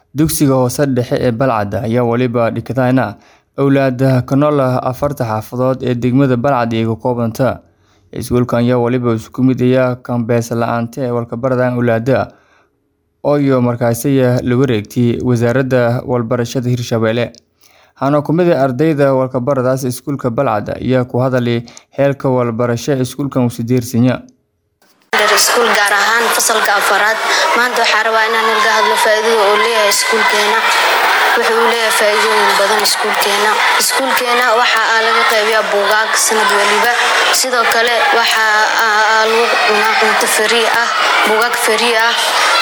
Dugsiga hoose dhexe ee Balcad ayaa waliba dhigtayna awlaad ka nool afarta xaafadood ee degmada Balcad ay ka koobanta. Iskuulkan ayaa waliba isku mid ah kambees la'aanta ee walbahaarka awlaadda oo markaasi la wareegtay Wasaaradda Waxbarashada Hirshabelle. Waxaana ka mid ah ardayda walbahaarkaas iskuulka Balcad ayaa ku hadlay heerka waxbarasho ee iskuulkan uu sideersinya. iskuul gaar ahaan fasalka afaraad maanta waxaan rabaa inaan naga hadlo faa'iidada uu leeyahay iskuulkeena wuxuu leeyahay faa'iidooyin badan iskuulkeena iskuulkeena waxa laga qaybiyaa buugaag sanad waliba sidoo kale waxa lagu cunaa cunto free ah buugaag free ah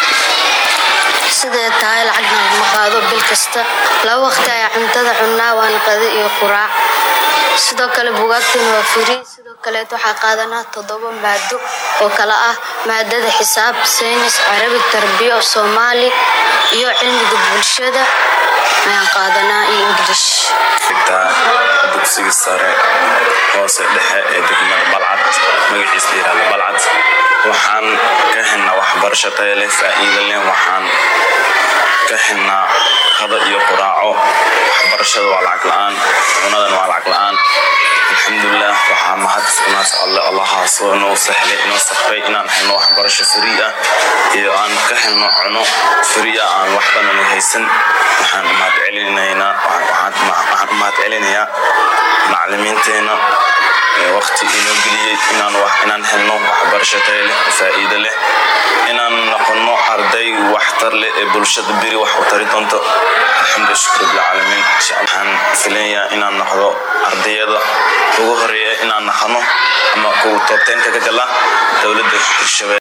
sidee tahay lacagna lagama qaado bil kasta laba waqti ayaa cuntada cunaa waana qado iyo quraac sidoo kale buugaagteena waa free sidoo kaleet waxaa qaadanaa toddoba maado oo kala ah maadada xisaab saynis carabi tarbiyo soomaali iyo cilmiga bulshada ayaan qaadanaa iyo english dugsiga sare hoose dhexe ee degmada balcad magaciisa layirahdo balcad waxaan ka helnaa waxbarasho tayo leh faa'iido leh waxaan ka helnaa qado iyo quraaco waxbarashada waa lacag la'aan cunadan waa lacag la'aan alxamdulilah waxaa mahad iskunaas alle allahaasoo inoo sahlay inoo safray inaan helno waxbarasho free ah iyo aan ka helno cuno free ah aan waxbana nu haysan waxaan umahad celinaynaa waxaan umahad celinayaa macalimiinteena waqti inoo geliyey inaan wax inaan helno waxbarasho tayo leh oo faa'iido leh inaan noqono arday waxtar leh ee bulshada beri wax u tari doonto alxamdu shukr bilcaalamiin waxaan filayaa inaan noqdo ardayada ugu horeeya inaan naqano ama kuwa toobteynka ka gala dowladda hirshabelle